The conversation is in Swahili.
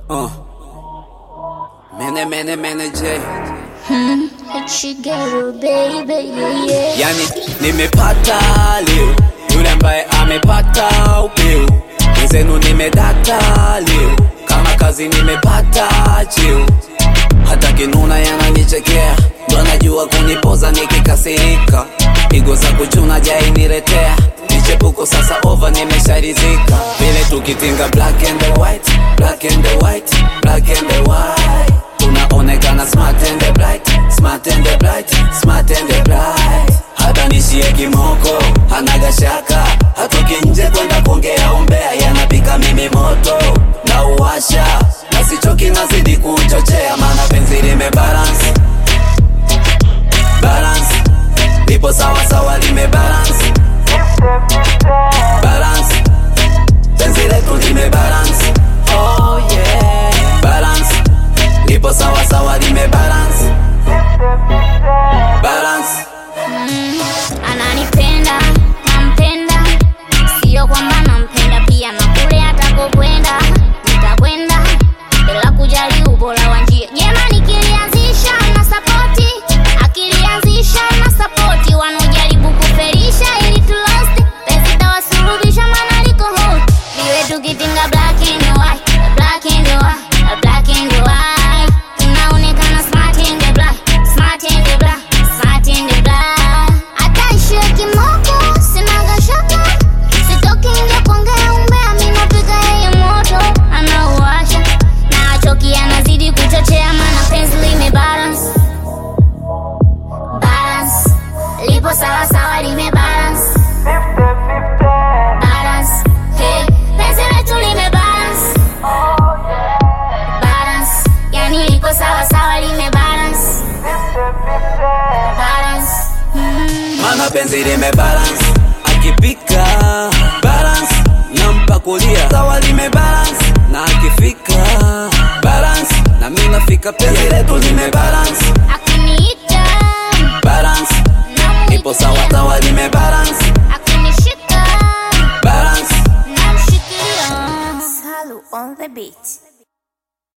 Uh. Mene mene mene J. Shigeru baby yeah, yeah. Yani nimepata leo yule ambaye amepata upeo, wenzenu nimedata leo, kama kazi nimepata cheo, hata kinuna yananichekea, ndo anajua kunipoza nikikasirika, pigo za kuchuna jai niletea michepuko sasa over nimesharizika, vile tukitinga black and the white, black and the white, black and the white tunaonekana smart and the bright, smart and the bright, smart and the bright. Hata nishie kimoko hanaga shaka, hatoki nje kwenda kuongea umbea, yanapika mimi moto na uwasha, na sichoki nazidi kuchochea, maana penzi lime balance balance, lipo sawa sawa lime balance balance, penzi letu lime balance oh yeah balance lipo sawa sawa lime balance balance Ananipenda, nampenda, sio kwamba nampenda pia na kule atakokwenda nitakwenda bila kujali ubora wa njia. Jema nikilianzisha na sapoti, akilianzisha na sapoti, wanaojaribu kufelisha ili tulost pesa tawasurubisha, maana liko hot liwe tukitinga black and white, black and white, black and white, tunaonekana smart and the black, smart and the black, smart and the black. Hata ishie kimoko, sinaga shaka, sitoki nje kuongea umbea, mimi napiga yeye moto, anauwasha na achoki, anazidi kuchochea, maana penzi lime balance balance, lipo sawa sawa, lime balance balance, hey, penzi letu lime balance balance, yani liko sawa sawa, lime balance balance. Mm. mana penzi lime balance akipika balance nampa kulia sawa lime balance na akifika balance na mimi nafika penzi letu lime balance Akiniita balance namuita, ipo sawa sawa lime balance akinishika balance namshikia. Salu on the beat.